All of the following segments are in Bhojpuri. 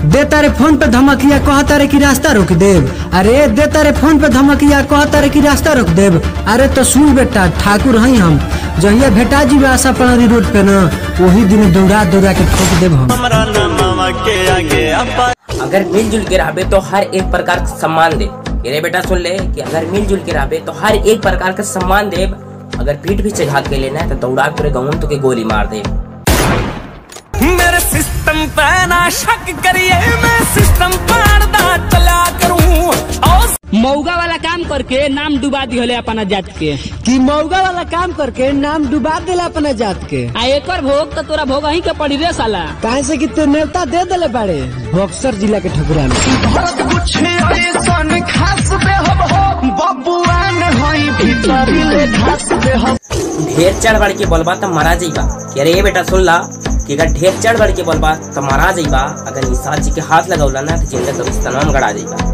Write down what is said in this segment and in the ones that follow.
दे तारे फोन पे धमकिया कह तारे की रास्ता रोक देव अरे दे तारे फोन पे धमकिया कह तारे की रास्ता रोक देव अरे तो सुन बेटा ठाकुर हई हम जहिया भेटा जी आशा पणारी रोड पे ना वही दिन दौड़ा दौड़ा के ठोक देव हम हमरा नमवा के आगे अपा अगर मिलजुल के रहबे तो हर एक प्रकार का सम्मान दे रे बेटा सुन ले कि अगर मिलजुल के रहबे तो हर एक प्रकार का सम्मान देब अगर पीठ भी चढ़ा के लेना है तो दौड़ा के पूरे गाँव में तो के गोली मार दे मेरे सिस्टम पे ना शक करिए मैं सिस्टम पाड़दा चला करूं और मौगा वाला काम करके नाम डुबा दिहले अपना जात के कि मौगा वाला काम करके नाम डुबा देला अपना जात के आ एकर भोग तो तोरा भोग ही के पड़ी रे साला काहे से कि ते नेवता दे देले बाड़े बक्सर जिला के ठकुरा में कुछ ऐसन खास बे हम हो बबुआन होई भीतरी ले घास बे हम ढेर चढ़ बढ़ के बोलबा तो मारा जाइबा कि अरे ये बेटा सुन ला कि अगर ढेर चढ़ बढ़ के बोलबा तो मारा जाइबा अगर निषाद जी के हाथ लगौला ना तो जिंदा कभी तमाम गड़ा जाइबा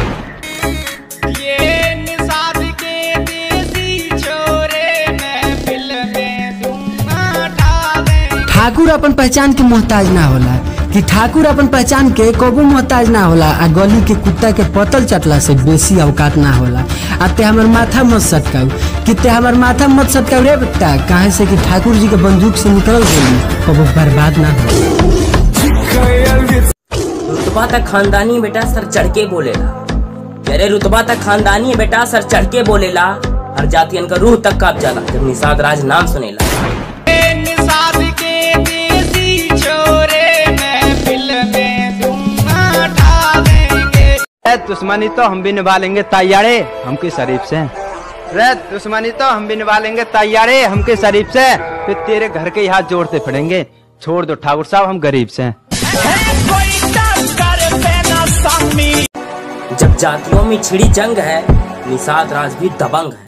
ये निषाद के देसी छोरे महफिल में धूम उठा देंगे ठाकुर अपन पहचान के मोहताज ना होला कि ठाकुर अपन पहचान के कबो मोहताज ना होला आ गली के कुत्ता के पतल चटला से बेसी औकात ना होला आ ते हमर माथा मत सटकाऊ कि ते हमर माथा मत सटकाऊ रे बेटा काहे से कि ठाकुर जी के बंदूक से निकल गई कबो बर्बाद ना हो रुतबा तक खानदानी बेटा सर चढ़ के बोलेला कि अरे रुतबा तक खानदानी है बेटा सर चढ़ के बोलेला हर जातियन का रूह तक काप जाला जब निषाद राज नाम सुनेला ये निषाद के देसी छोरे महफिल में धूम उठा देंगे रे दुश्मनी तो हम भी निभा लेंगे तैयारे हमके शरीफ से रे दुश्मनी तो हम भी निभा लेंगे तैयारे हमके शरीफ से फिर तेरे घर के ही हाथ जोड़ते फिरेंगे छोड़ दो ठाकुर साहब हम गरीब से कोई टक्कर पे ना सामी जब जातियों में छिड़ी जंग है निषाद राज भी दबंग है